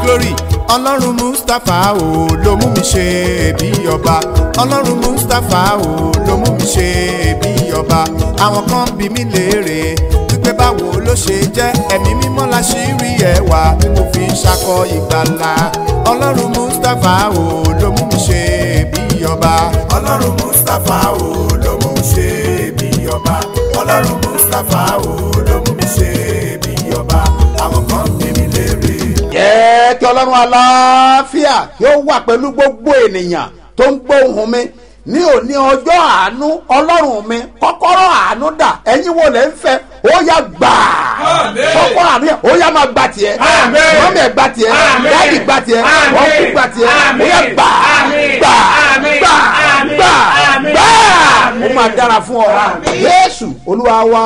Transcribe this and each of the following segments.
glory ọlọ́run mustapha o ló mú mi ṣe bí ọba ọlọ́run mustapha o ló mú mi ṣe bí ọba àwọn kan bí mi léèrè wípé báwo ló ṣe jẹ́ ẹ̀mí mímọ́ la ṣì rí ẹwà tí mo fi ń ṣakọ ìgbàlà ọlọ́run mustapha o ló mú mi ṣe bí ọba ọlọ́run mustapha o ló mú mi ṣe bí ọba ọlọ́run mustapha o ló mú mi ṣe bí ọba àwọn kan bí mi léèrè. jẹ́ kí ọlọ́run aláfíà kí ó wà pẹ̀lú gbogbo ènìyàn tó ń gbóhùn mi ní òní ọjọ́ àánú ọlọ́run mi kọ́kọ́rọ́ àánú dà ẹ̀yin wo lẹ́ ń fẹ́ ó yá gbà kọ́kọ́rọ́ àánú yẹn ó yá máa gbà tiẹ̀ mọ́mí ẹ̀ gbà tiẹ̀ dáàdì gbà tiẹ̀ wọ́n kú gbà tiẹ̀ ó yá gbà gbà gbà gbà gbà ó máa dára fún ọ Jésù Olúwa wa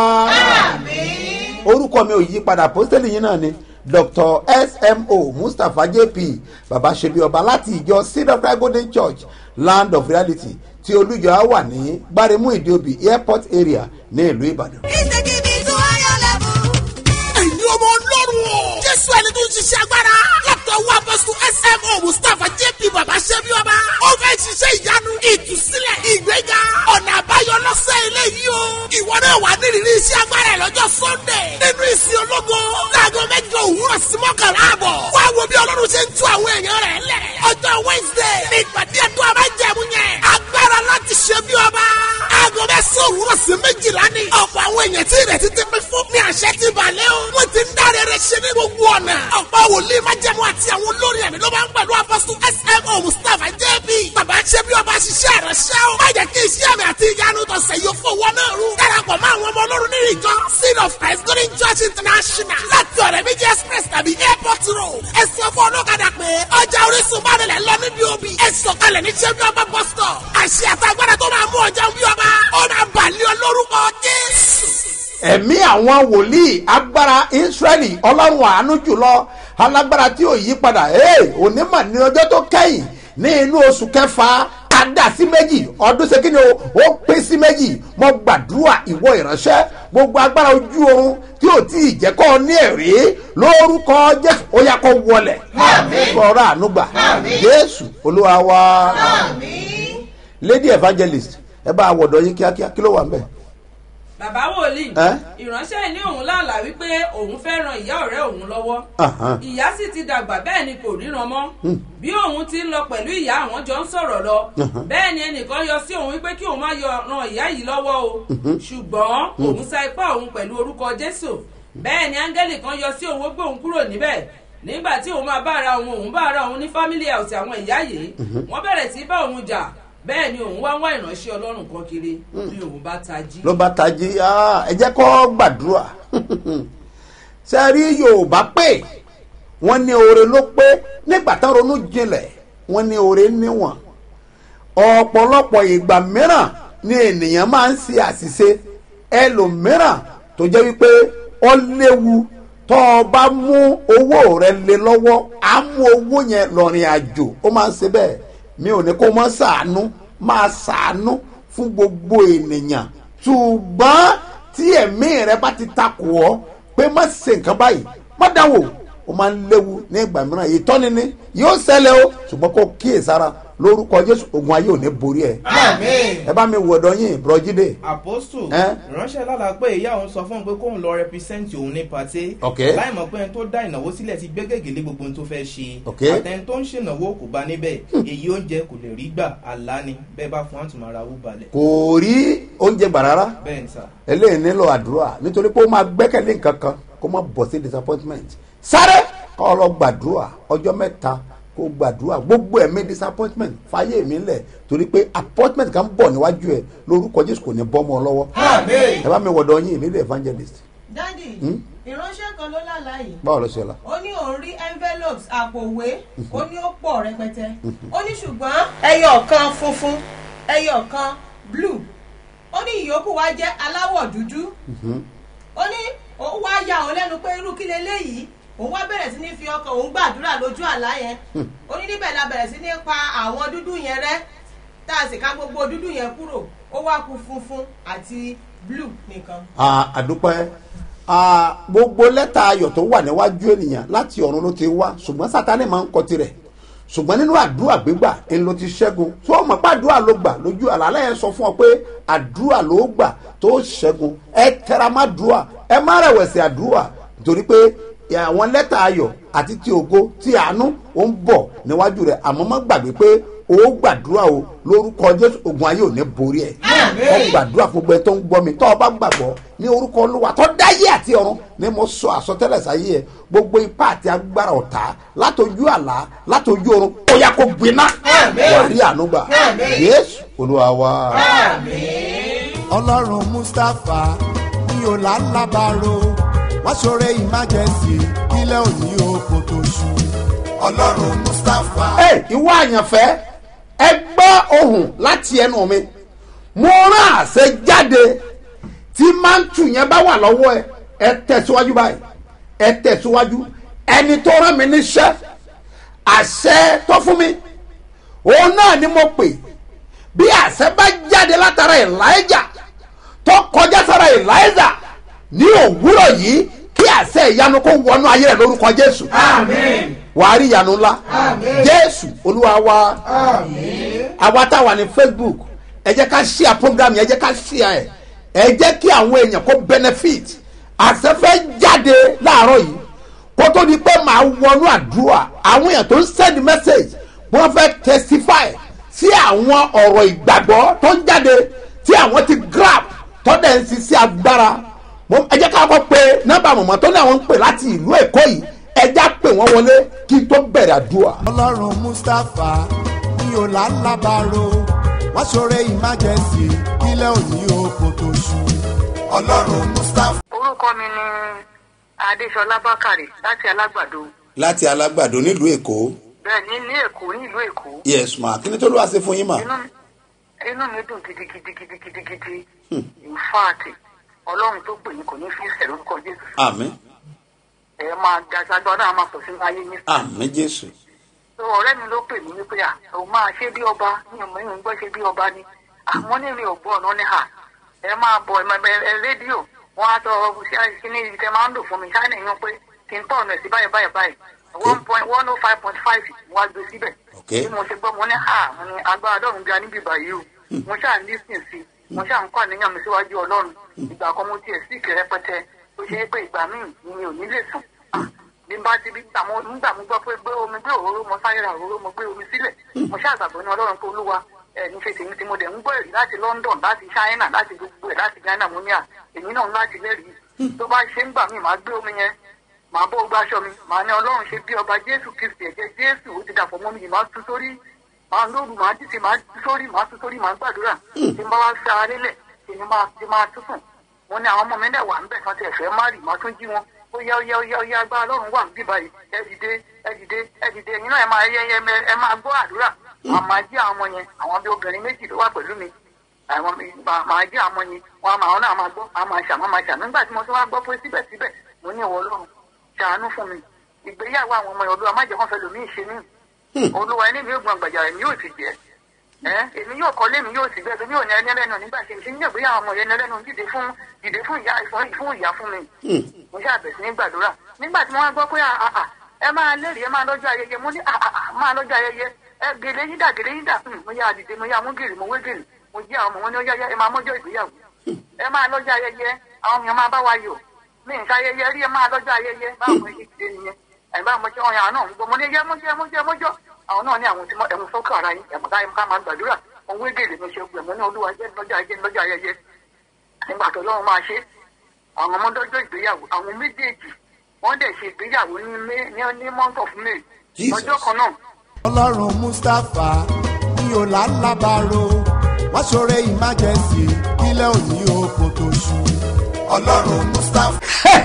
orúkọ mi ò yí padà pósítẹ́lì yín náà ni dr smo mustapha jp baba ṣebi ọba láti ìjọ seed of christ golden church land of reality tí olùjọ á wà ní gbáremú ìdíòbí airport area ní ìlú ìbàdàn. He's taking me to higher level. ẹ̀yin ọmọ ọlọ́run o. jésù ẹni tó ń ṣiṣẹ́ agbára. látọwọ́ apọ́sù smo mustapha jp baba ṣẹ́bi ọba. ó fẹ́ ṣiṣẹ́ ìyanu ìtúsílẹ̀ ìgbéga. ọ̀nà àbáyọ lọ́sẹ̀ eléyìí o. ìwọ náà wà nírìírí iṣẹ́ agbára ẹ̀ lọ́jọ́ sunday. nínú ìsìn ológo. láago mẹ́jọ òwúrọ̀ sí mọ́kànlá àbọ̀. wá wo bí ọlọ́run ṣe ń tú àwọn èèyàn rẹ̀ lẹ̀. ọjọ́ wednesday ní ìpàdé ẹ̀dùn àbájẹ̀mú yẹn. agbára láti ṣe bí ọba. aago mẹ́sàn-án òwúrọ̀ sí méjìlá ni. ọ̀pọ̀ àwọn èèyàn tí ìrètí ti pín fún ní àṣẹ ti balẹ̀ o. wọ́n ti ń dáre rẹ̀ ṣe ní gbogbo ọ̀nà. ọ̀pọ̀ wòlíì májẹ̀mú àti àwọn olórí ẹ̀mí ló máa ń pẹ̀lú apọ́sù smo mustapha jb. bàbá ṣe bí ọba ṣiṣẹ́ rẹ̀ ṣẹ́ o. má jẹ́ kí iṣẹ́ mi àti ìyanu tọ̀sẹ̀ yóò fowó náà rú. darapọ̀ mọ́ àwọn ọmọ ọlọ́run nínú ìjọ seed of christ golden church international láti ọ̀rẹ́ méjì express tàbí airport road. ẹ sọ fún ọlọ́kadà pé ọjà orísun bá nílẹ̀ lọ níbi òbí. ẹ sọ̀kalẹ̀ ní ṣẹ́bí ọba bus stop. àṣẹ àtàgbàdà tó máa mú ọjà bí ọba ó máa bàlẹ́ olórúkọ jésù. ẹ̀mí àwọn wòlíì agbára israẹli ọlọ́run àánú jùlọ alágbára tí ò yí padà ee onímọ̀ ní ọjọ́ tó kẹ́yìn ní inú oṣù kẹfà adá sí méjì ọdún ṣe kíni o ó pín sí méjì mo gbàdúrà ìwọ ìránṣẹ́ gbogbo agbára ojú oorun tí ò tí ì jẹ́ kọ́ ní ẹ̀rí lórúkọ jésù ó yá kó wọlẹ̀ kọ́ra ànúgbà jésù olúwa wa lady evangelist ẹ bá àwọ̀dọ̀ yín kíákíá kí ló wà ń bẹ̀. bàbá wòlíì Ẹ́? ìránṣẹ́ ní òun lálà wípé òun fẹ́ ran ìyá ọ̀rẹ́ òun lọ́wọ́ Ahan. ìyá sì ti dàgbà bẹ́ẹ̀ ni kò ríran mọ́ bí òun ti ń lọ pẹ̀lú ìyá àwọn jọ ń sọ̀rọ̀ lọ bẹ́ẹ̀ ni ẹnìkan yọ sí òun wípé kí òun má yọ ran ìyá yìí lọ́wọ́ o ṣùgbọ́n òun sa ipá òun pẹ̀lú orúkọ jésù bẹ́ẹ̀ ni áńgẹ́lì kan yọ sí òun ó gbé òun kúrò níbẹ̀ nígbà tí òun máa bá ara òun òun bá ara òun ní family house àwọn ìyá yìí wọ́n bẹ̀rẹ̀ sí bá òun jà bẹ́ẹ̀ ni òun wá ń wá ìránṣẹ́ ọlọ́run kan kiri bí òun bá tají. ló bá tají ah, ẹ jẹ́ kó gbàdúrà ṣe rí yorùbá pé wọ́n ní oore ló pé nígbà tán ronú jinlẹ̀ wọ́n ní oore níwọ̀n ọ̀pọ̀lọpọ̀ ìgbà mìíràn ni ènìyàn máa ń ṣe àṣìṣe ẹlòmíràn tó jẹ́ wípé ó léwu tó o bá mú owó rẹ lé lọ́wọ́ á mú owó yẹn lọ́rìn àjò ó máa ń ṣe bẹ́ẹ̀ mi ò ní kó mọ́ ṣàánú máa ṣàánú fún gbogbo ènìyàn ṣùgbọ́n tí ẹ̀mí rẹ bá ti takò ọ́ pé má ṣe nǹkan báyìí má dáwò ó máa ń léwu ní ìgbà mìíràn ìtọ́ni ni yóò ṣẹlẹ̀ o ṣùgbọ́n kó kíyèsára lórúkọ jésù ogun ayé ò ní borí ẹ ẹ bá mi wọ̀dọ̀ yín bùrọ̀jídé apostu Ẹ́? ránṣẹ́ lára pé ìyá òun sọ fún un pé kóun lọ rẹpísẹ́ǹtì òun ní pàtẹ́ Ok. láì mọ̀ pé ẹni tó dá ìnáwó sílẹ̀ ti gbé gègélé gbogbo ohun tó fẹ́ ṣe Ok. àtẹni tó ń ṣènáwó kò bá níbẹ̀ èyí oúnjẹ kò lè rí gbà àlá ni bẹ́ẹ̀ bá fún àtùmọ̀ ara wú balẹ̀ kò rí oúnjẹ gbà rárá bẹ́ẹ̀ ni sà eléyìí nílò àdúrà nítorí pé ó máa gbẹ́kẹ̀lé nǹkan kan kó má bọ̀ sí disappointment sáré kọ́ ọ lọ gbàdúrà ọjọ́ mẹ́ta kó gbàdúrà gbogbo ẹ̀mí disappointment fàyè mi lẹ̀ torí pé appointment kan bọ̀ níwájú ẹ̀ lórúkọ jésù kò ní bọ́ mọ́ ọ lọ́wọ́ ẹ bá mi wọ̀dọ̀ yín nílé evangelist dádì ìránṣẹ́ kan ló lálàá yìí báwo ló ṣe la. ó ní òun rí envelopes àpòwé ó ní ó pọ̀ rẹpẹtẹ ó ní ṣùgbọ́n ẹyọ kan funfun ẹyọ kan blue ó ní ìyókù wá jẹ́ aláwọ̀ dúdú ó ní òun wá ya òun lẹ́nu pé irú kí leléyìí òun wá bẹ̀rẹ̀ sí ní fi ọkàn òun gbàdúrà lójú àlá yẹn ó ní níbẹ̀ la bẹ̀rẹ̀ sí ní pa àwọn dúdú yẹn rẹ́ tá a sì ká gbogbo dúdú yẹn kúrò ó wá ku funfun àti blue nìkan. Ah, àdúpẹ́ Ah, gbogbo lẹ́tà ayọ̀ tó wà níwájú ènìyàn láti ọ̀run ló ti wá ṣùgbọ́n sátani máa ń kọ tirẹ̀ ṣùgbọ́n nínú àdúrà gbígbà ń lo ti ṣẹ́gun tó o mọ̀ pé àdúrà ló gbà lójú àlàálẹ̀ yẹn sọ fún ọ pé àdúrà ló gbà tó ṣẹ́gun ẹ tẹra má dùà ẹ má rẹ̀wẹ̀sì àdúrà nítorí pé àwọn lẹ́tà ayọ̀ àti ti ògo ti àánú ó ń bọ̀ níwájú rẹ̀ àmọ́ má gbàgbé pé o gbàdúrà o lórúkọ jésù ogun ayé ò ní borí ẹ ọ gbàdúrà fún gbẹ tó ń gbọ́ mi tọ́ ọ bá gbàgbọ́ ní orúkọ olúwa tó dáyé àti ọ̀run ni mo sọ àsọtẹ́lẹ̀ sáyé ẹ gbogbo ipá àti agbára ọ̀tá látọjú àlá látọjú ọ̀run ó yá kó gbiná wà rí ànúgbà yéésù olúwa wa. ọlọ́run mustapha ní ọ̀làlábàárò wá ṣoore emergency kílẹ̀ òní oko tó ṣú. ọlọ́run mustapha. ẹ ìwọ àyànfẹ́ ẹ gbọ́ ohùn láti ẹnu mi mo rán àṣẹ jáde tí máńtù yẹn bá wà lọ́wọ́ ẹ ẹ tẹ̀síwájú báyìí ẹ tẹ̀síwájú ẹni tó rán mi níṣẹ́ àṣẹ tó fún mi òun náà ni mo pè bí àṣẹ bá jáde látara elijah tó kọjá sára elijah ní òwúrọ̀ yìí kí àṣẹ ìyanu kó wọnú ayé rẹ lórúkọ jésù wàá rí ìyanu ńlá jésù olúwa wa àwa tá a wà ní facebook ẹ jẹ́ ká ṣíà program yẹn ẹ jẹ́ ká ṣíà ẹ̀ ẹ jẹ́ kí àwọn èèyàn kó benefit àṣẹfẹ́ jáde láàárọ̀ yìí kó tó di pé màá wọnú àdúrà àwọn èèyàn tó ń send message wọ́n fẹ́ testify sí àwọn ọ̀rọ̀ ìgbàgbọ́ tó ń jáde tí àwọn ti grab tó dẹ̀ ń ṣiṣẹ́ agbára Mo- ẹ jẹ́ ká kọ́ pé nọ́mbà mọ̀mọ́ tó ní àwọn ń pè láti ìlú èkó yìí ẹ já pè wọ́n wọlé kí n tó bẹ̀rẹ̀ àdúrà. ọlọ́run mustapha ní ọ̀làlábàárò wá ṣoore emergency kílẹ̀ òní oko tó ṣú. ọlọ́run mustapha. orúkọ mi ni adéṣọlá bákàrè láti alágbàdo láti alágbàdo nílùú èkó bẹ́ẹ̀ ní ní èkó nílùú èkó yes ma kí ni tó ló wá sí fún yín mà. inú inú mi dùn gidigidi gidigidi gidi in fact ọlọ́run tó pè mí kò ní fi ìṣẹ̀ lórúkọ jésù àmín ẹ máa ga sagbọ́n náà máa pọ̀ sínú ayé yín àmín jésù so ọ̀rẹ́ mi ló pè mí wípé à òun máa ṣe bí ọba ní ọmọ yìí ń gbọ́ ṣe bí ọba ni àmọ́ ní mi ò gbọ́ ọ̀nà ní hà ẹ máa bọ̀ ẹ ẹ rédíò wọn á tọ kíní ibi tẹ máa ń lò fún mi ṣáínà yín pé kí n tọ̀ ọ̀nà sí báyìí báyìí báyìí one point one oh five point five wá gbé síbẹ̀ Ok. bí mo ṣe gbọ́ mo ní hà mo ní agbára ọlọ́run ga níbí báyìí o mo ṣáà ń lísìn sí mo ṣáà ń kọ́ àníyàn mi síwájú ọlọ́run ìgbà kan mo tiẹ̀ sí ìkẹrẹpẹtẹ ó ṣe é pé ìgbà míì ni mi ò ní lè sùn bí n bá ti bí nígbà mo nígbà mo gbọ́ pé gbé omi gbé òróró mo sáré ra òróró mo gbé omi sílẹ̀ mo ṣàgbàgbọ́ ní ọlọ́run pé olúwa ẹ̀ ní ṣe tèmi tí mo dẹ̀ ń gbọ́ èrè láti london láti china láti gbogbo ẹ̀ láti ghana mo ní à èmi náà ń láti lẹ́rìí tó bá ṣe ń gbà mí màá gbé omi yẹn màá bó gbá aṣọ mi màá ní ọlọ́run ṣe bí ọba jésù kristi ẹ̀jẹ̀ jésù ó ti dàpọ̀ mọ́ mi yìí màá tú sórí màá lóru màá dìde màá tú sórí màá tú sórí màá gbàdúrà tí n bá wá fi ara lélẹ̀ èmi máa ti máa tú sùn mo ní àwọn ọmọ mi náà wà níbẹ̀ kan ti ẹ̀fẹ́ má rì màá tún jí wọn ó yá ó yá ó yá ó yá agbára ọlọ́run wà níbí báyìí ẹ dìde ẹ dìde ẹ dìde ẹ̀yin náà ẹ máa yẹ ẹ ẹ máa gbọ́ àdúrà màá máa jí àwọn ọmọ yẹn àwọn bí obìnrin méjì ló wà pẹ̀lú mi àwọn mi màá máa jí àwọn ọmọ yẹn wọn àmọ́ àwọn náà máa gbọ́ àwọn máa ṣàmọ́ máa ṣàmọ́ nígbà tí mo tún wá gbọ́ pé síbẹ̀síbẹ̀ mo ní ìwọ ọlọ́run ṣàánú fún mi ìgbéyàwó àwọn ọmọ yẹn olúwa má jẹ́ kó fẹ́ lòmíì ṣe mí olúwa ẹni mi ò gbọ́n gbàjà rẹ̀ mi yóò ti jẹ́ ẹ èmi yóò kọ́lé mi yóò sì gbẹ́ èmi yóò ní ẹni ẹlẹ́nu nígbà tí èmi ní ìgbéyàwó ọmọ yẹn ní ẹlẹ́nu dìde fún dìde fún ìyá fún fún ìyá fún mi mo ṣe àbẹ̀sí ní gbàdúrà nígbà tí wọ́n gbọ́ pé àà ẹ máa lérìí ẹ máa lọ́jọ́ ayẹyẹ mo ní àà máa lọ́jọ́ ayẹyẹ ẹ gèlè yín dà gèlè yín dà Hmm, mo yá dìde mo yá mú gèlè mo wé gèlè mo jí àwọn ọmọ wọn ní ó yá yá ẹ máa mọ́jọ́ ìgbéyàwó ẹ máa lọ́jọ́ ayẹyẹ àwọn èèyàn máa bá wa yọ̀ mi ń ṣayẹyẹ rí ẹ máa lọ́jọ́ ayẹyẹ báwo mo ṣe dìde nìyẹn ẹ̀gbọ́n àwọn ọmọdé ọ̀yàn náà ń gbọ́ mo ní yẹ mọ́jọ́ mọ́jọ́ mọ́jọ́ àwọn náà ní àwọn tí ẹ̀mú sọ́kọ̀ ara yín ẹ̀mú ká ká máa gbàdúrà òun wé gèlè mi ṣe gbẹ̀mọ́ ní olúwa jẹ́ lọ́jọ́ ayẹyẹ lọ́jọ́ ayẹyẹ nígbà tó lọ́wọ́ máa ṣe àwọn ọmọdọ́jọ́ ìgbéyàwó àwọn méjèèjì wọ́n dẹ̀ ṣe ìgbéyàwó ní May ní ní month of May Jesus. ọjọ́ kan náà ọlọ́run mustapha ní ọ̀làlábàárò wá ṣoore emergency kílẹ̀ òní oko tó ṣú. ọlọ́run mustapha.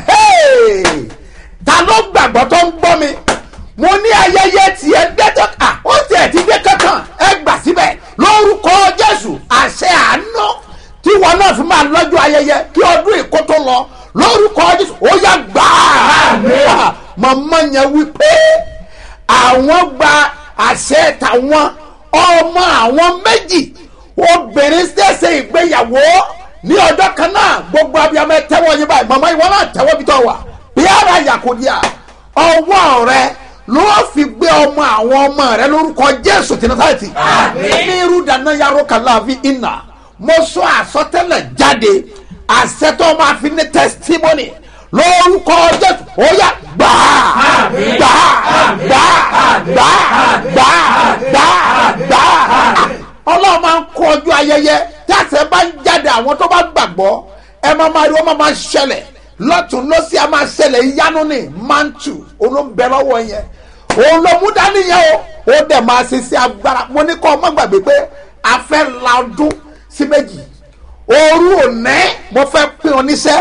Hey! ta ló gbàgbọ́ tó ń gbọ́ mi mo ní ayẹyẹ tiẹ̀ dẹ́tọ́ à ó tiẹ̀ ti dé kankan ẹ gbà síbẹ̀ lórúkọ jésù àṣẹ àánú tí wọn náà fi máa lọ́jọ́ ayẹyẹ kí ọdún èkó tó lọ lórúkọ jésù ó yá gbà á màmá yẹn wí pé àwọn gba àṣẹ tàwọn ọmọ àwọn méjì obìnrin ṣẹ̀ṣẹ̀ ìgbéyàwó ní ọjọ́ kan náà gbogbo abiyamọ ẹ tẹ́wọ́ yín báyìí màmá ìwọ náà tẹ́wọ́ bí tọ́ wà bí ara yàkùdíà ọwọ́ rẹ ló fi gbé ọmọ àwọn ọmọ rẹ lórúkọ jésù tí nasareti ní irú dáná yarọ kàláàfin iná mo sọ àsọtẹ́lẹ̀ jáde àṣetọ máa fi ní testimony lórúkọ jésù ó yà gbà gbà gbà gbà gbà gbà gbà ọlọ́run máa ń kó ọjọ́ ayẹyẹ tí àṣẹ bá ń jáde àwọn tó bá gbàgbọ́ ẹ máa máa rí wọ́n máa máa ṣẹlẹ̀ lọ́tún lọ́sí a máa ṣẹlẹ̀ ìyanu ní mantu olóńbẹ lọ́wọ́ yẹn òun ló mú dání yẹn o ó dẹ̀ máa ṣe sí agbára mo ní kọ́ ọ má gbàgbé pé a fẹ́ la ọdún sí méjì òru òní mo fẹ́ pín ọ níṣẹ́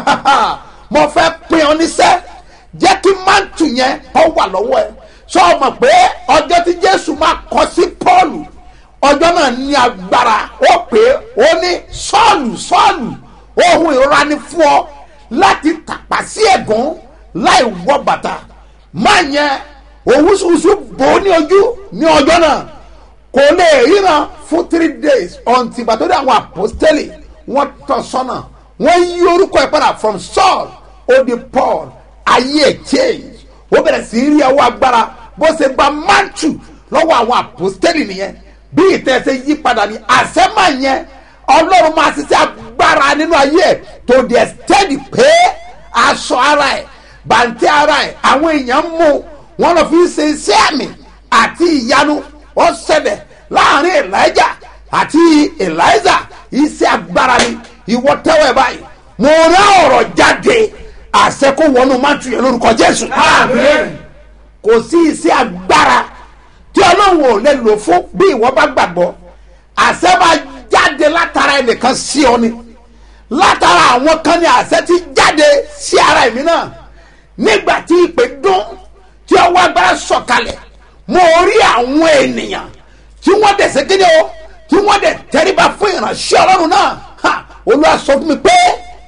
mo fẹ́ pín ọ níṣẹ́ jẹ́ kí mantu yẹn ọ wà lọ́wọ́ ẹ sọ ọ mọ̀ pé ọjọ́ tí jésù máa kọ sí pọ́ọ̀lù ọjọ́ náà ní agbára ó pé ó ní sọ́ọ̀lù sọ́ọ̀lù ohun ìrora ni fún ọ láti tàpá sí ẹ̀gún láì wọ bàtà máa yẹn òwúsùwùsù bò ó ní ojú ní ọjọ́ náà kò lè ríran fún three days ọ̀ǹtì ìgbà tó dé àwọn àpọ́stẹ́lì wọ́n tọ́ sọ́nà wọ́n yí orúkọ ẹ̀ padà from saul ó di paul ayé ẹ̀ change ó bẹ̀rẹ̀ sí í rí ẹwọ́ agbára bó ṣe gba mantu lọ́wọ́ àwọn àpọ́stẹ́lì nìyẹn bí ìtẹ̀sẹ̀ yí padà ní àṣẹ́mà yẹn ọlọ́run máa ṣiṣẹ́ agbára nínú ayé ẹ̀ tó di ẹ̀stẹ́dì pé aṣọ ara ẹ̀ bàǹtẹ́ ara ẹ̀ àwọn èèyàn mú wọn lọ fi ṣe iṣẹ́ àmì àti ìyanu ó ṣẹlẹ̀ láàrin elijah àti eliza iṣẹ́ agbára ni ìwọ tẹ́wọ̀ ẹ̀ báyìí mo rán ọ̀rọ̀ jáde àṣẹ kó wọnú mátù yẹn lórúkọ jésù kò sí iṣẹ́ agbára tí ọlọ́run ò lè lò fún bí ìwọ bá gbàgbọ́ àṣẹ máa jáde látara ẹnìkan sí ọ ni látara àwọn kan ní àṣẹ ti jáde sí ara ẹ̀mí náà nígbà tí ìpè dún tí ọwọ́ agbára sọ̀kalẹ̀ mo rí àwọn ènìyàn tí wọ́n dẹ̀ ṣe kéde o tí wọ́n dẹ̀ tẹríba fún ìránṣẹ́ ọlọ́run náà ha olúwa sọ fún mi pé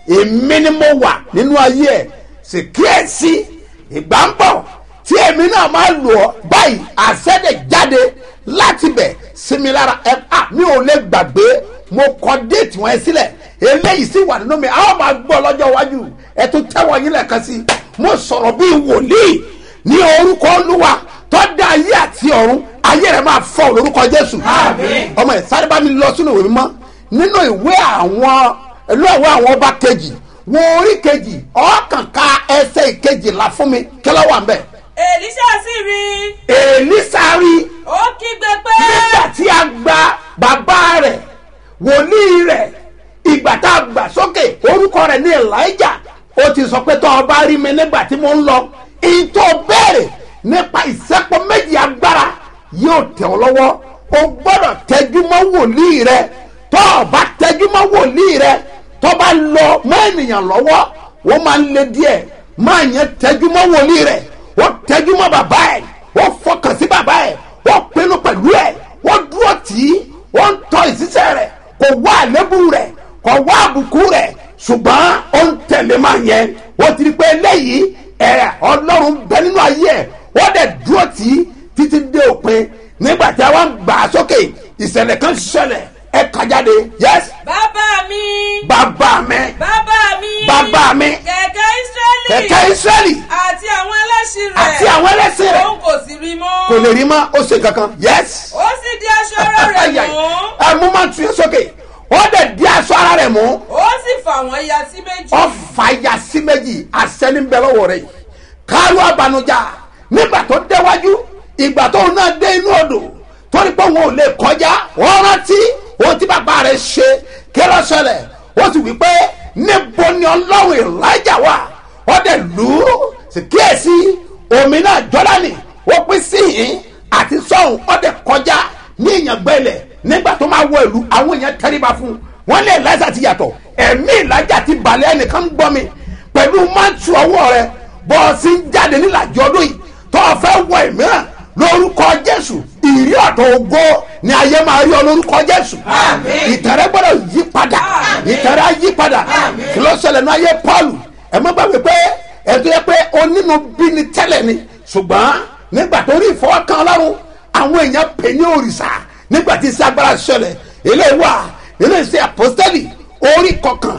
èmi ni mo wà nínú ayé ẹ̀ sì kíyèsí ìgbà ń bọ̀ tí èmi náà máa lò ọ́ báyìí àṣẹ́dẹ̀ jáde láti bẹ̀ sí mi lára ẹ à mi ò lè gbàgbé mo kọ déètì wọn sílẹ̀ eléyìí sì wà nínú mi àwọn máa gbọ́ lọ́jọ́ iwájú ẹ tún tẹ́wọ́ yín lẹ́ẹ̀kan sí mo sọ̀rọ̀ bíi wòlíì ní orúkọ olúwa tó dá ayé àti ọ̀run ayé rẹ̀ máa fọ́ lórúkọ jésù ọmọ ẹ̀ sáré bá mi lọ sínú ìwé mímọ́ nínú ìwé àwọn ìlú ìwé àwọn ọba kejì wọn orí kejì ọkàn ka ẹsẹ̀ ìkejìlá fún mi kí ló wà ń bẹ̀ èlíṣà sì rí i èlísàárì ó kígbe pé nígbà tí a gba bàbá rẹ̀ wòlíì rẹ̀ ìgbà tá a gbà sókè orúkọ rẹ̀ ní elijah ó ti sọ pé tó o bá rí mi nígbà tí mo ń lọ ìtò béèrè nípa ìsẹ́pọ̀ méjì agbára yóò tẹ̀ ọ́ lọ́wọ́ o gbọ́dọ̀ tẹ́jú mọ́ wòlíì rẹ̀ tó o bá tẹ́jú mọ́ wòlíì rẹ̀ tó bá lọ mọ́ ènìyàn lọ́wọ́ wọ́n máa ń le díẹ̀ máa yẹn tẹ́jú mọ́ wòlíì rẹ̀ ó tẹ́jú mọ́ bàbá ẹ̀ ó fọkàn sí bàbá ẹ̀ ó pinnu pẹ̀lú ẹ̀ ó dúró tì í ó ń tọ́ ìṣiṣẹ́ rẹ̀ kò wá àlébù rẹ̀ kò wá àbùkù rẹ̀ ṣùgbọ́n ó ń tẹ̀lé máa yẹn ó ti rí pé eléyìí ẹ̀ ọlọ́run bẹ nínú ayé ẹ̀ ó dẹ̀ dúró tì í títí dé òpin nígbà tí a wá ń gbà á sókè ìṣẹ̀lẹ̀ kan ṣẹlẹ̀ ẹ̀ kájáde yẹ́s bàbá mi bàbá mi bàbá mi bàbá mi kẹ̀kẹ́ israẹli kẹ̀kẹ́ israẹli àti àwọn ẹlẹ́sìn rẹ̀ àti àwọn ẹlẹ́sìn rẹ̀ òun kò sì rí mọ́ kò lè rí mọ́ ó ṣe kankan yẹ́s. ó sì di aṣọ ara rẹ̀ mú ẹ mú máa tún yẹn sókè ó dẹ̀ di aṣọ ara rẹ̀ mú ó sì fà wọ́n ya sí méjì ọ fàyà sí méjì àṣẹni bẹ lọ́wọ́ rẹ̀ yìí kálú abanujá nígbà tó déwájú ìgbà tó náà dé inú odò torí pé wọn ò lè kọjá wọn rántí ohun tí bàbá rẹ̀ ṣe kí ló ṣẹlẹ̀ ó sì wí pé níbo ni ọlọ́run ìlàjà wà ó dẹ̀ lù ú sì kíyèsí omi náà jọ́dánì ó pín sí yìí àti sọ́hùn ó dẹ̀ kọjá ní ìyàngbẹ́lẹ̀ nígbà tó máa wọ ìlú àwọn èèyàn tẹríba fún un wọ́n lé ìlàjà ti yàtọ̀ ẹ̀mí ìlàjà ti balẹ̀ ẹnìkan gbọ́ mi pẹ̀lú mántù ọwọ́ rẹ bọ́ọ̀sì ń jáde nílàjì ọdún yìí tó o fẹ́ wọ ìmíràn lórúkọ jésù ìrí ọ̀tọ̀ ògo ni ayé máa rí ọ lórúkọ jésù ìtẹ̀rẹ́ gbọ́dọ̀ yí padà ìtẹ̀rẹ́ á yí padà kí ló ṣẹlẹ̀ ní ayé pọ́ọ̀lù ẹ má gbàgbé pé ẹ̀tọ́ yẹ pé onínú bí ni tẹ́lẹ̀ ni ṣùgbọ́n nígbà tó rí ìfọwọ́kan ọlọ́run àwọn èèyàn pè ní òrìṣà nígbà tí iṣẹ́ agbára ṣẹlẹ̀ eléyìí wà nínú iṣẹ́ àpọ́sítẹ́lì orí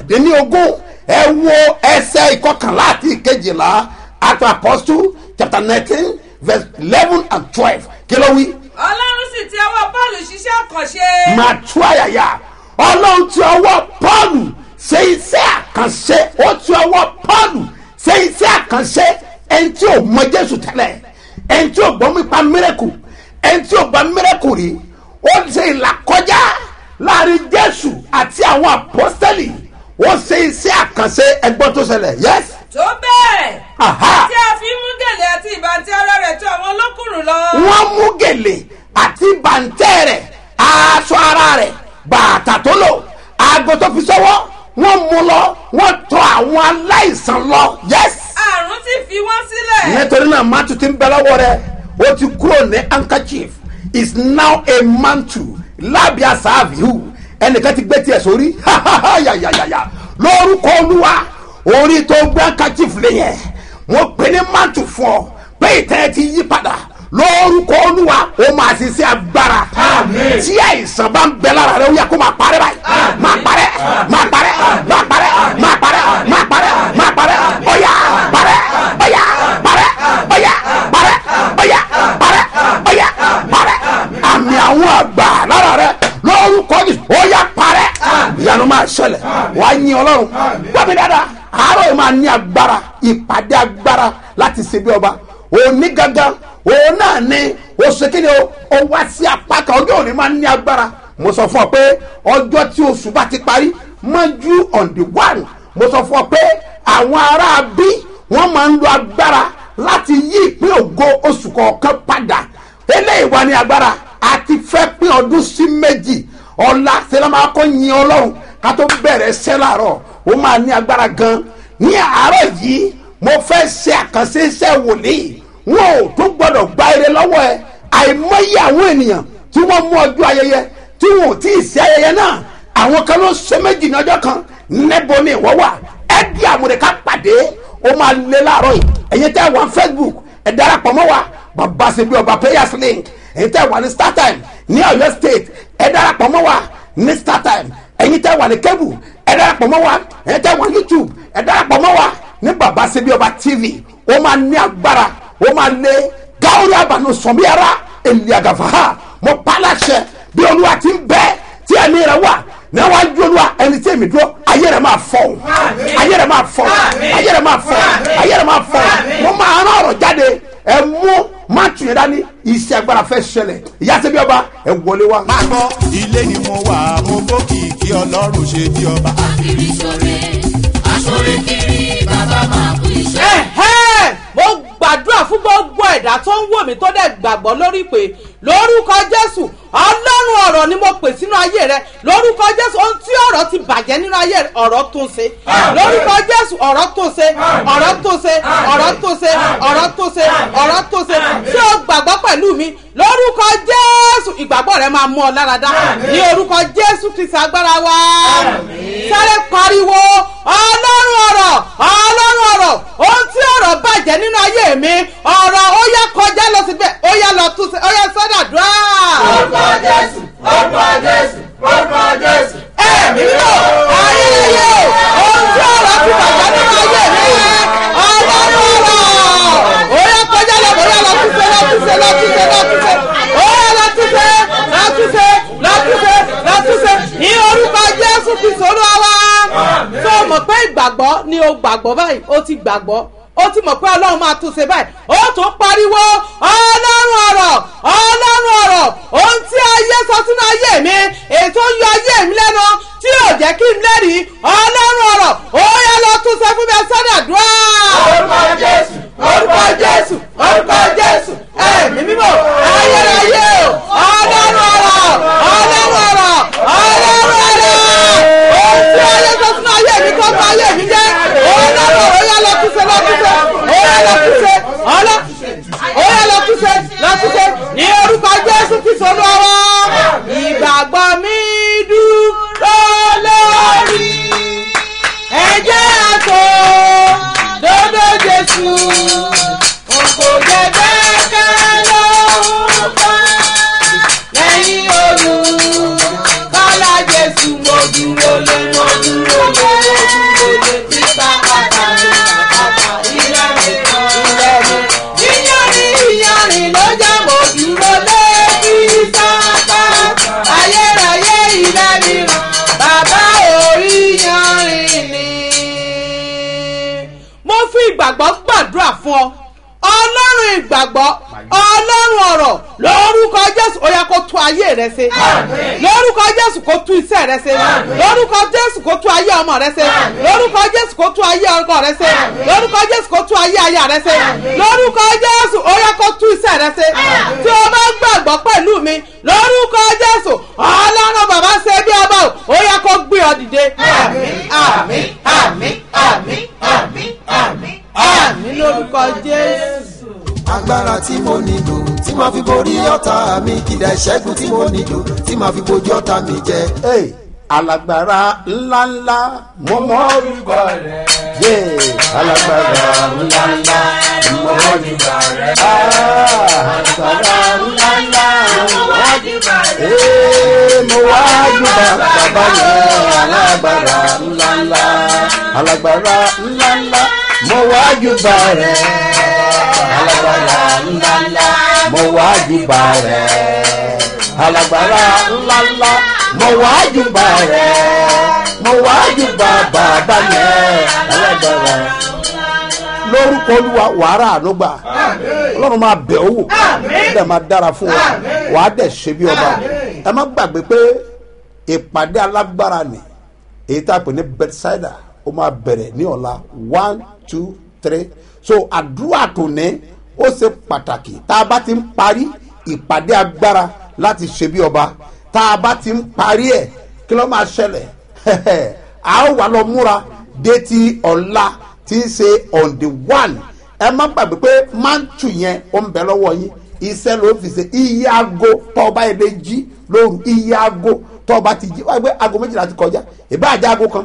kọkàndínlógún ẹ wo ẹsẹ̀ ìkọkànlá àti ìkejìlá act of apostle chapter nineteen verse eleven and twelve kí ló wí ọlọ́run sì ti ọwọ́ paul ṣiṣẹ́ àkànṣe. máa tú àyàyà ọlọ́run ti ọwọ́ pọ́ọ̀lù ṣe iṣẹ́ àkànṣe ó ti ọwọ́ pọ́ọ̀lù ṣe iṣẹ́ àkànṣe ẹni tí ò mọ jésù tẹ́lẹ̀ ẹni tí ò gbọ́ nípa mírẹ́kù ẹni tí ò gbọ́ mírẹ́kù rí ó ṣe ìlàkọjá láàrin jésù àti àwọn àpọ́sítẹ́lì ó ṣe iṣẹ́ àkànṣe ẹgbọ́n tó ṣẹlẹ̀ yẹ́s. tó bẹ́ẹ̀ Aha. tí a fi mú gèlè àti ìbàntí ara rẹ̀ tó àwọn olókùnrin lọ. wọ́n mú gèlè àti bàǹtẹ́ rẹ̀ aṣọ ara rẹ̀ bàtà tó lò aago tó fi sọ́wọ́ wọ́n mú lọ wọ́n tọ̀ àwọn aláìsàn lọ yes. àrùn ti fi wọ́n sílẹ̀. nítorí náà mátù ti ń bẹ lọ́wọ́ rẹ̀ ó ti kúrò ní handkerchief is now a mantle lábẹ́ àsáàfíù ẹnìkan ti gbé tiẹ̀ sórí yàyàyàyà lórúkọ olúwa orí tó gbé handkerchief lé yẹn wọ́n pè ní mantle fún ọ pé ìtẹ́ ẹ ti yí padà lórúkọ olúwa ó máa ṣiṣẹ́ agbára tí àìsàn bá ń bẹ lára rẹ ó yẹ kó máa parẹ́ báyìí máa parẹ́ máa parẹ́ máa parẹ́ máa parẹ́ máa parẹ́ máa parẹ́ ọ̀yà parẹ́ ọ̀yà parẹ́ ọ̀yà parẹ́ ọ̀yà parẹ́ ọ̀yà parẹ́ àmì àwọn àgbà lára rẹ lórúkọ yìí ó yà parẹ́ ìyanu máa ṣẹlẹ̀ wàá yin ọlọ́run gbọ́mi dáadáa àárọ̀ yìí máa ní agbára ìpàdé agbára láti ṣe bí ọba òní gangan òun náà ni oṣù kìíní o ó wá sí apá kan ọjọ́ òní máa ní agbára mo sọ fún ọ pé ọjọ́ tí oṣù bá ti parí mọ́jú on the one mo sọ fún ọ pé àwọn ará bí wọ́n máa ń lo agbára láti yí ìpín ògo oṣù kọ̀ọ̀kan padà eléyìí wà ní agbára àti fẹ́ pín ọdún sí méjì ọ̀la sẹ́lẹ̀ máa kọ́ yin ọlọ́run ká tó bẹ̀rẹ̀ ṣẹ́ làárọ̀ ó máa ní agbára gan ní àárọ̀ yìí mo fẹ́ ṣe àkànṣe iṣẹ́ wòlíì wọn ò tó gbọdọ̀ gba ire lọ́wọ́ ẹ àìmọye àwọn ènìyàn tí wọ́n mú ọjọ́ ayẹyẹ tí wọn ò tí ì ṣe ayẹyẹ náà àwọn kan ló ṣe méjì ní ọjọ́ kan níbo ni ìwọ wà ẹ di àmúrẹ́ká pàdé ó máa lé láàárọ̀ yìí ẹ̀yin tẹ́ wà ní facebook ẹ darapọ̀ mọ́ wa bàbá ṣe bí ọba players link ẹ̀yin tẹ́ wà ní startime ní ọ̀yọ́ state ẹ darapọ̀ mọ́ wa ní startime ẹ̀yin tẹ́ wà ní kébù ẹ darapọ̀ mọ́ wa ẹ̀yin tẹ́ wà ní youtube ẹ darapọ̀ mọ́ wa ní bàbá ṣe bí ọba tv ó máa ní agbára ó máa lé gáwórí àbànú sọ̀míyàrá èlìàgàfà mo pàlàṣẹ bí olúwa ti ń bẹ tí ẹni rẹ wà níwájú olúwa ẹni tí èmi dúró ayé rẹ máa fọ ayé rẹ máa fọ ayé rẹ máa fọ ayé rẹ máa fọ mo máa rán ọ̀rọ̀ jáde ẹ mú má tún yẹn dání iṣẹ́ agbára fẹ́ ṣẹlẹ̀ ìyá ṣe bí ọba ẹ wọlé wa. máa gbọ́ ilé ni mo wà mo fòkìkí ọlọ́run ṣe bí ọba. kiri sore asore kiri bàbá máa kú iṣẹ́. ẹ̀hẹ́ mo gbàdúrà fún gbogbo ẹ̀dá tó ń wò mí tó dẹ̀ gbàgbọ́ lórí pé lórúkọ jésù ọlọ́run ọ̀rọ̀ ni mo pè sínú ayé rẹ lórúkọ jésù ohun tí ọ̀rọ̀ ti bàjẹ́ nínú ayé rẹ ọ̀rọ̀ tún ṣe lórúkọ jésù ọ̀rọ̀ tún ṣe ọ̀rọ̀ tún ṣe ọ̀rọ̀ tún ṣe ọ̀rọ̀ tún ṣe ọ̀rọ̀ tún ṣe tí o gbàgbọ́ pẹ̀lú mi lórúkọ jésù ìgbàgbọ́ rẹ máa mú ọ lára dá ní orúkọ jésù kristi agbára wa sáré pariwo ọlọ́run ọ̀rọ̀ ọlọ́run ọ̀rọ̀ ohun tí ọ̀rọ̀ bàjẹ́ nínú ayé mi ọ̀rọ̀ ó yá kọjá lọ síbẹ̀ ó yá lọ tún ṣe ó yá sọ́dàdúrà. orúkọ jésù orúkọ jésù orúkọ jésù. ẹ̀mí lò ayẹyẹ ohun tí ọ̀rọ̀ ti bàjẹ́ nínú ayé mi ọlọ́run ọ̀rọ̀ ó yá kọjá lọ ó yá lọ tún ṣe lọ tún ṣe lọ tún ṣe lọ tún ṣe ó yá lọ tún ṣe lọ tún ṣe lọ tún ṣe lọ tún ṣe ní orúkọ jésù kristu olúwa wa tó o mọ̀ pé ìgbàgbọ́ ni o gbàgbọ́ báyìí o ti gbàgbọ́ ó ti mọ̀ pé ọlọ́run máa tún ṣe báyìí ó tún pariwo ọlọ́run ọ̀rọ̀ ọlọ́run ọ̀rọ̀ ohun tí ayé sọ sínú ayé mi ètò yọ ayé mi lẹ́nu tí yóò jẹ́ kí n lẹ́rìí ọlọ́run ọ̀rọ̀ ó yẹ lọ tún ṣe fún mi sọ́dà dùá. orúkọ jésù orúkọ jésù orúkọ jésù ẹ̀mí mímọ́ ayérayé o ọlọ́run ọ̀rọ̀ ọlọ́run ọ̀rọ̀ ọlọ́run ọ̀rọ̀ ohun tí ayé sọ sínú ayé mi kọ́ fún ayé mi jẹ́ ọlọ́run ọ̀rọ̀ ó yẹ lọ tún ṣe lọ tún ṣe ó yẹ lọ tún ṣe ọlọ́ ó yẹ lọ tún ṣe lọ tún ṣe ní orúkọ jésù kristu olúwa ìgbàgbọ́ mi dúró lórí ẹ̀jẹ̀ àtò ìgbàgbọ́ gbàdúrà fún ọ ọlọ́run ìgbàgbọ́ ọlọ́run ọ̀rọ̀ lórúkọ jésù ó yẹ kó tún ayé rẹ ṣe lórúkọ jésù kó tún iṣẹ́ rẹ ṣe lórúkọ jésù kó tún ayé ọmọ rẹ ṣe lórúkọ jésù kó tún ayé ọkọ rẹ ṣe lórúkọ jésù kó tún ayé aya rẹ ṣe lórúkọ jésù ó yẹ kó tún iṣẹ́ rẹ ṣe tí o bá gbàgbọ́ pẹ̀lú mi lórúkọ jésù ọlọ́run bàbá ṣe bí ọba o ó yẹ kó gbé ọ dìde àmín àmín àmín àmín àmín àmín àmín lórúkọ jésù. agbára tí mo nílò tí màá fi borí ọ̀tá mi kìdá ìṣẹ́gun tí mo nílò tí màá fi bojú ọ̀tá mi jẹ. Hey, alágbára ńláńlá mo mọ orúkọ rẹ. yé alágbára ńláńlá mo mọ orúkọ rẹ. Ah, alágbára ńláńlá mo mọ orúkọ rẹ. Ee, mo wá jùbà bàbá yẹn alágbára ńláńlá alágbára ńláńlá mo wá jùbà rẹ. alágbára ńláńlá mo wá jùbà rẹ alágbára ńláńlá mo wá júbà rẹ mo wá júbà bàbá yẹn alágbára lórúkọ olúwa wàhálà ànúgbà ọlọ́run máa bẹ̀ ọ́ wò dẹ̀ máa dára fún wa wàá dẹ̀ ṣe bí ọba ẹ má gbàgbé pé ìpàdé alágbára ni èyí tá a pè ní bedside ó máa bẹ̀rẹ̀ ní ọ̀la one two three so àdúrà tó ní ó ṣe pàtàkì tá a bá ti ń parí ìpàdé agbára láti ṣe bí ọba tá a bá ti ń parí ẹ̀ kí ló máa ṣẹlẹ̀ a ó wà lọ múra dé ti ọ̀la tí ń ṣe on the one ẹ má gbàgbé pé mántù yẹn ó ń bẹ lọ́wọ́ yín iṣẹ́ ló fi ṣe iye aago tọ́ọ̀bá yẹn lè jí lóru iye aago tọ́ọ̀bá ti jí wáyé pé aago méjìlá ti kọjá ìbáàjẹ́ aago kan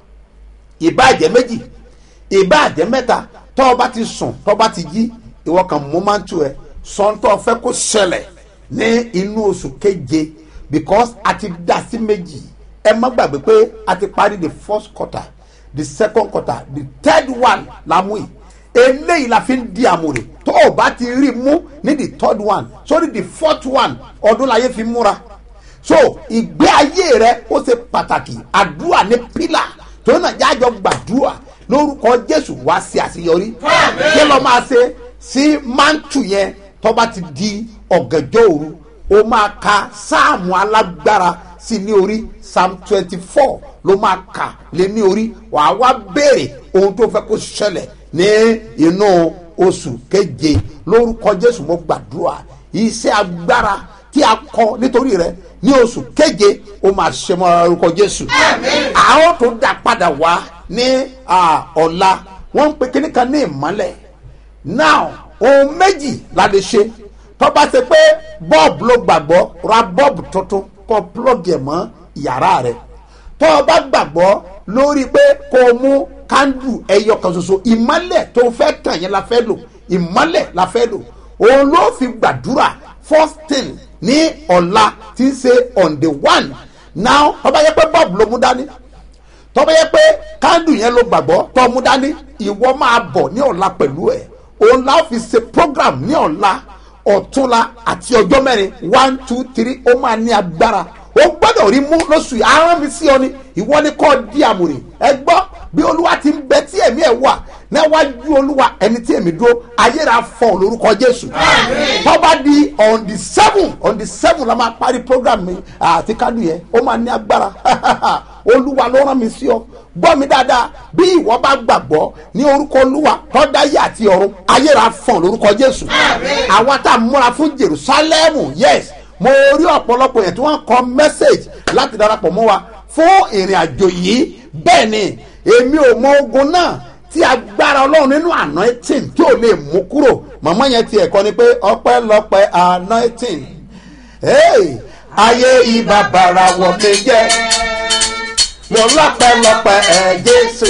ìbáàjẹ́ méjì ìbáàjẹ́ mẹ́ta tọ́ọ̀bá ti sùn tọ́ọ̀bá ti jí ìwọ kan mú mántù ẹ sọ́ńtọ́ fẹ́ kó ṣẹlẹ̀ ní inú oṣù keje because a ti dá sí méjì ẹ má gbàgbé pé a ti parí the first quarter the second quarter the third one la mú yìí eléyìí la fi ń di àmúre tó o bá ti rí mú ní the third one sórí the fourth one ọdún láyé fi múra so ìgbé ayé rẹ ó ṣe pàtàkì àdúrà ní pílà tó náà jájọ gbàdúrà lórúkọ jésù wá sí àṣeyọrí kí ló máa ṣe sí mántù yẹn tó bá ti di ọ̀gànjọ́ òru ó máa ka sáàmù alágbára sí ní orí psalm twenty four ló máa kà lé ní orí wàá wá béèrè ohun tó fẹ́ kó ṣẹlẹ̀ ní inú oṣù keje lórúkọ jésù mo gbàdúrà iṣẹ́ agbára tí a kọ nítorí rẹ ní oṣù keje ó máa ṣe mọ́ lórúkọ jésù àwọn tó dá padà wá ní ọ̀la wọ́n ń pe kíní kan ní ìmọ́lẹ̀ now ohun méjì la lè ṣe tó bá ṣe pé bọ́ọ̀bù ló gbàgbọ́ ra bọ́ọ̀bù tuntun kó plọ́gì ẹ̀ mọ́ yàrá rẹ̀ tó o bá gbàgbọ́ lórí pé kó o mú kándù ẹyọ kan ṣoṣo ìmọ́lẹ̀ tó o fẹ́ tàn yẹn la fẹ́ lò ìmọ́lẹ̀ la fẹ́ lò òun ló fi gbàdúrà first thing ní ọ̀la tí ń ṣe on the one now tó bá yẹ pé bọ́ọ̀bù ló mú dání tó bá yẹ pé kándù yẹn ló gbàgbọ́ tó o mú dání ìwọ máa bọ̀ ní ọ̀la pẹ̀lú ẹ̀ òun la fi ṣe program ní ọ̀la ọ̀túnla àti ọjọ́ mẹ́rin one two three ó máa ní agbára ó gbọ́dọ̀ rí mú lóṣù yìí arán mi sí ọ ni ìwọ ni kò di àmùrè ẹ gbọ́ bí olúwa ti ń bẹ tí ẹ̀mí ẹ̀ wà níwájú olúwa ẹni tí ẹ̀mí dúró ayéra fọ lórúkọ jésù tọ́ba di on the seven on the seven la máa parí program mi àti kádùn yẹn ó máa ní agbára olúwa ló rán mi sí ọ gbọ́ mi dáadáa bí ìwọ bá gbàgbọ́ ní orúkọ olúwa tọ́dáyé àti ọ̀run ayéra fọ̀n lórúkọ jésù àwa tá a múra fún jerusalem yes mo rí ọ̀pọ̀lọpọ̀ yẹn tí wọ́n kọ message láti darapọ̀ mọ́ wa fún ìrìn àjò yìí bẹ́ẹ̀ ni èmi ò mọ ogun náà tí agbára ọlọ́run nínú anointing tí ò lè mú kúrò màmá yẹn ti ẹ̀kọ́ ni pé ọpẹ́lọpẹ́ anointing hey, ayé ibà bàrà wọ̀ mí jẹ́ mo lọ́pẹ́lọpẹ́ ẹ̀ jésù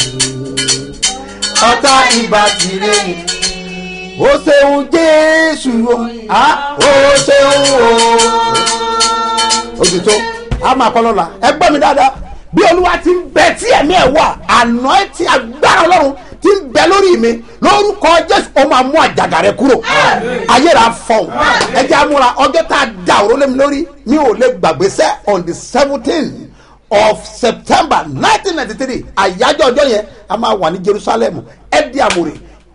ọ̀tá ibà tìrẹ o ṣeun jésù o o ṣeun o òtítọ́ a máa kọ́ lọ́la ẹ gbọ́ mi dáadáa bí olúwa ti ń bẹ tí ẹ̀mí ẹ̀ wà àná ẹ̀ tí agbára ọlọ́run ti ń bẹ lórí mi lórúkọ jésù ó máa mú àjàgà rẹ kúrò ayéra fọ̀n ẹ jẹ́ àmúra ọjọ́ tá a da òró lé mi lórí mi ò lè gbàgbé sẹ́ on the seventeen of september nineteen ninety three àyájọ́ ọjọ́ yẹn a máa wà ní jerusalem ẹ di àmúre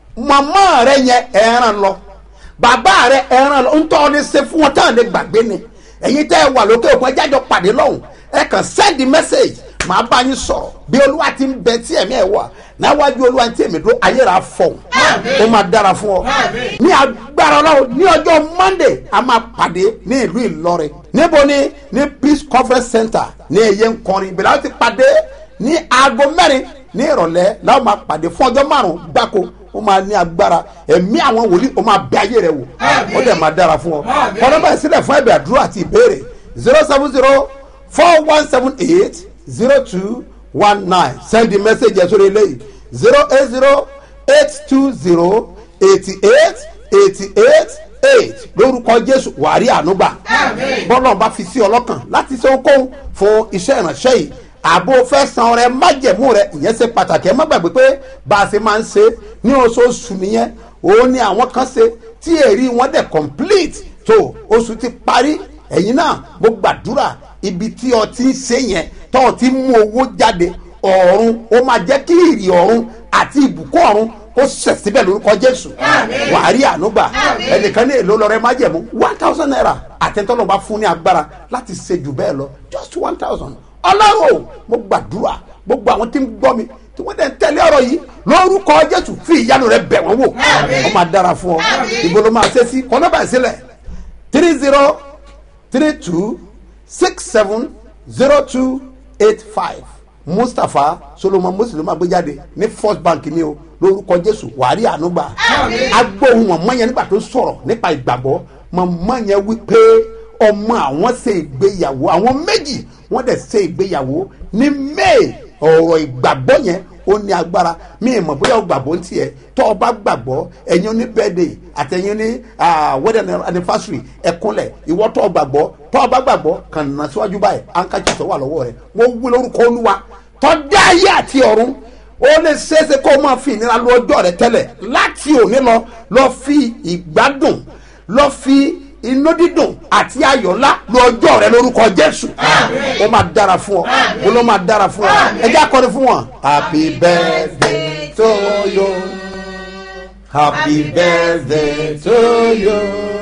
màmá rẹ yẹn ẹran lọ bàbá rẹ ẹran lọ ntọ́ ni ṣe fún wọn táwọn lè gbàgbé ni ẹ̀yin tẹ́ ẹ wà lókè òkun ẹjẹ́ àjọ pàdé lọ́hùn ẹ kàn send message màá bá yín sọ̀rọ̀ bí olúwa ti ń bẹ tí ẹ̀mí ẹ̀ wà náwájú olúwa tí èmi dúró ayé rà fọ̀hún ó máa dára fún ọ ní agbára ọlọ́run ní ọjọ́ monday a máa pàdé ní ìlú ìlọrin níbo ni ní peace conference center ní ẹ̀yẹ nkọrin ìbílẹ̀ àwọn ti pàdé ní aago mẹ́rin ní ìrọ̀lẹ́ láwọn máa pàdé fún ọjọ́ márùn-ún gbáko ó máa ní agbára ẹ̀mí àwọn wòlíì ó máa bẹ ayé rẹ wò ó dẹ̀ máa dára fún ọ kọ́nà báyìí sílẹ̀ fún ẹ̀bẹ̀ àdúrà àti ìbéèrè zero seven zero four one seven eight zero two one nine send the message ẹ̀ sórí eléyìí zero eight zero eight two zero eighty eight eighty eight eight lórúkọ jésù wàrí ànúgbà bọ́lá ọba fi sí ọlọ́kàn láti ṣe ohunkóhun fún iṣẹ́ ìránṣẹ́ yìí àbò fẹ́ san ọrẹ májẹ̀mú rẹ ìyẹn ṣe pàtàkì ẹ má gbàgbé pé bá a ṣe máa ń ṣe ní oṣooṣù nìyẹn òun ni àwọn kan ṣe tí èrí wọn dẹ̀ complete tó oṣù ti parí ẹ̀yin náà mo gbàdúrà ibi tí ọ ti ń ṣe yẹn tó o ti mú owó jáde ọ̀run ó máa jẹ́ kí ìrì ọ̀run àti ìbùkún ọ̀run kó sẹ̀ síbẹ̀ lórúkọ jésù wàá rí ànúgbà ẹnìkan ní èlò lọ́rẹ́ májẹ̀mú one thousand naira àtẹ̀tọ́nà bá fún ní agbára láti ṣe jù bẹ́ẹ̀ lọ just one thousand ọlọ́run o mo gbàdúrà gbogbo àwọn tí ń gbọ́ mi tí wọ́n dẹ̀ ń tẹ̀lé ọ̀rọ̀ yìí lórúkọ jésù fi ìyanu rẹ bẹ̀ wọ́n wò wọ́n máa dára fún ọ ìbò ló máa ṣe sí kọ́nọ́bà sílẹ̀ three zero three two six seven zero two eight five mustapha solomon muslim agbéjáde ní first bank ni o lórúkọ jésù wàárí ànúgbà agbóhùn mọ̀mọ́ yẹn nígbà tó sọ̀rọ̀ nípa ìgbàgbọ́ mọ̀mọ́ yẹn wí pé ọmọ àwọn ṣe ìgbéyàwó àwọn méjì wọ́n dẹ̀ ṣe ìgbéyàwó ní may ọ̀rọ̀ ìgbàgbọ́ yẹn ó ní agbára mi ì mọ̀ bóyá o gbàgbọ́ ń tiẹ̀ tọ́ ọ bá gbàgbọ́ ẹ̀yin ní birthday àtẹ̀yin ní wedding anniversary ẹ̀kúnlẹ̀ ìwọ tọ́ ọ gbàgbọ́ tọ́ ọ bá gbàgbọ́ kàn ná síwájú báyìí ankachi tó wà lọ́wọ́ rẹ̀ wọ́n wí lórúkọ olúwa tọ́ dá ayé àti ọ̀run ó lè ṣeéṣe kó o máa fi ìnira lu ọjọ́ rẹ tẹ́lẹ̀ láti òní lọ lọ fi ìgbádùn lọ fi inú dídùn àti ayọ̀ ńlá lu ọjọ́ rẹ lórúkọ jésù ó máa dára fún ọ ó ló máa dára fún ọ ẹ jẹ́ akọrin fún wọn. happy birthday to you happy birthday to you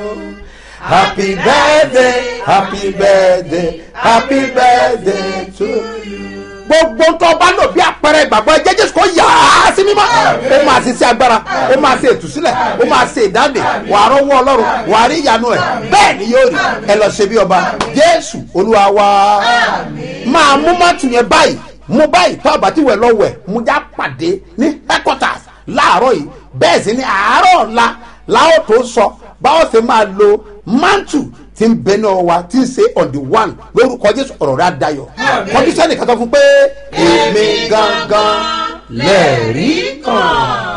happy birthday happy birthday happy birthday to you gbogbo tó bá lò bí àpẹẹrẹ ìgbàgbọ́ ẹ jẹ́ jésù kó yà á sí mímọ́ ó máa ṣe sí agbára ó máa ṣe ìtúsílẹ̀ ó máa ṣe ìdáǹdè wà á rọ́wọ́ ọlọ́run wà á rí ìyanu ẹ̀ bẹ́ẹ̀ ni yóò rí ẹ lọ ṣe bí ọba jésù olúwa wa máa mú mọ́tò yẹn báyìí mú báyìí tó àbátí wẹ̀ lọ́wọ́ ẹ̀ mú já pàdé ní headquarters láàárọ̀ yìí bẹ́ẹ̀ sì ni àárọ̀ ọ̀la láwọn tó sọ báwọn ṣe máa lo mantu tí ń bẹ náà wa tí ń ṣe on the one lórúkọ jésù ọ̀rọ̀ rẹ̀ adayọ̀ kọ́ndíṣẹ́nì kan tó fún pé èmi gangan lẹ́ẹ̀rí kan.